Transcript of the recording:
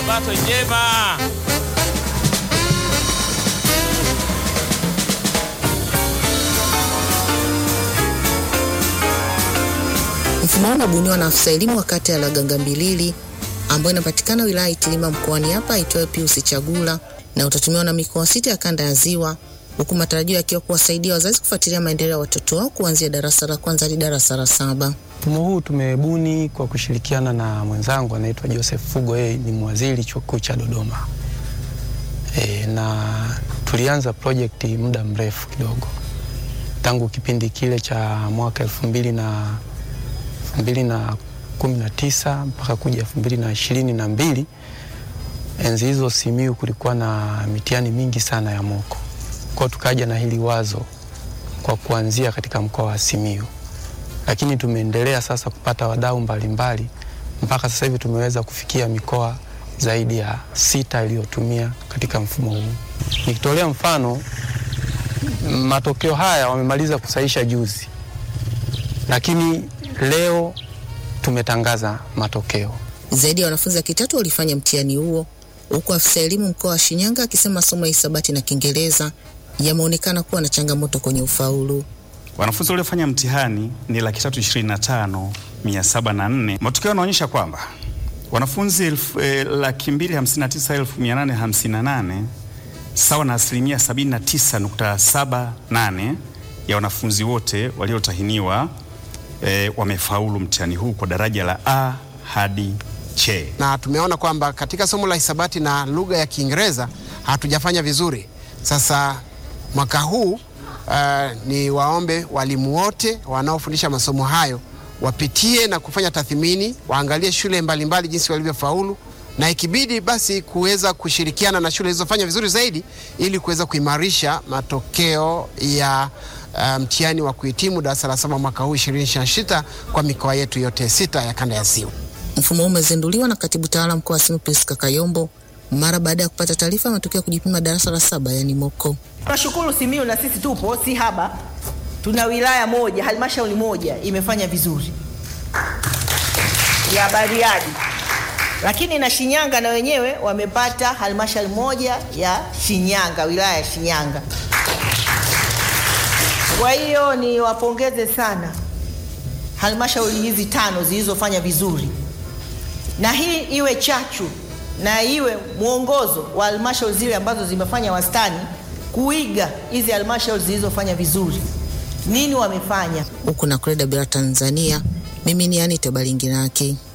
Sabato njema. Mfumo huu unabuniwa na afisa elimu wa kata ya Lagangambilili ambayo inapatikana wilaya ya Itilima mkoani hapa aitwayo Pius Chagula na utatumiwa na mikoa sita ya kanda ya Ziwa, huku matarajio yakiwa kuwasaidia wazazi kufuatilia maendeleo ya watoto wao kuanzia darasa la kwanza hadi darasa la saba. Mfumo huu tumebuni kwa kushirikiana na mwenzangu anaitwa Joseph Fugo, yeye ni mwaziri chuo kikuu cha Dodoma. E, na tulianza project muda mrefu kidogo tangu kipindi kile cha mwaka elfu mbili na elfu mbili na kumi na tisa mpaka kuja elfu mbili na ishirini na mbili. Enzi hizo Simiyu kulikuwa na mitihani mingi sana ya moko, kwa tukaja na hili wazo kwa kuanzia katika mkoa wa Simiyu, lakini tumeendelea sasa kupata wadau mbalimbali mpaka sasa hivi tumeweza kufikia mikoa zaidi ya sita iliyotumia katika mfumo huu. Nikitolea mfano, matokeo haya wamemaliza kusahisha juzi, lakini leo tumetangaza matokeo. Zaidi ya wanafunzi laki tatu walifanya mtihani huo, huku afisa elimu mkoa wa Shinyanga akisema masomo ya hisabati na Kiingereza yameonekana kuwa na changamoto kwenye ufaulu. Wanafunzi waliofanya mtihani ni laki tatu ishirini na tano mia saba na nne. Matokeo yanaonyesha kwamba wanafunzi elfu, eh, laki mbili hamsini na tisa elfu mia nane hamsini na nane sawa na asilimia sabini na tisa nukta saba nane ya wanafunzi wote waliotahiniwa eh, wamefaulu mtihani huu kwa daraja la A hadi C. na tumeona kwamba katika somo la hisabati na lugha ya Kiingereza hatujafanya vizuri. Sasa mwaka huu uh, ni waombe walimu wote wanaofundisha masomo hayo wapitie na kufanya tathmini, waangalie shule mbalimbali mbali jinsi walivyofaulu, na ikibidi basi kuweza kushirikiana na shule zilizofanya vizuri zaidi ili kuweza kuimarisha matokeo ya uh, mtihani wa kuhitimu darasa la saba mwaka huu 2026 kwa mikoa yetu yote sita ya kanda ya Ziwa. Mfumo huu umezinduliwa na katibu tawala mkoa wa Simiyu Priska Kayombo mara baada ya kupata taarifa ya matokeo ya kujipima darasa la saba yani moko. Tunashukuru Simiyu na sisi tupo si haba, tuna wilaya moja, halmashauri moja imefanya vizuri ya Bariadi, lakini na Shinyanga na wenyewe wamepata halmashauri moja ya Shinyanga, wilaya ya Shinyanga. Kwa hiyo ni wapongeze sana halmashauri hizi tano zilizofanya vizuri, na hii iwe chachu na iwe mwongozo wa halmashauri zile ambazo zimefanya wastani kuiga hizi halmashauri zilizofanya vizuri, nini wamefanya. Huku na Kreda Bila Tanzania, mimi ni Anita Balinginaki.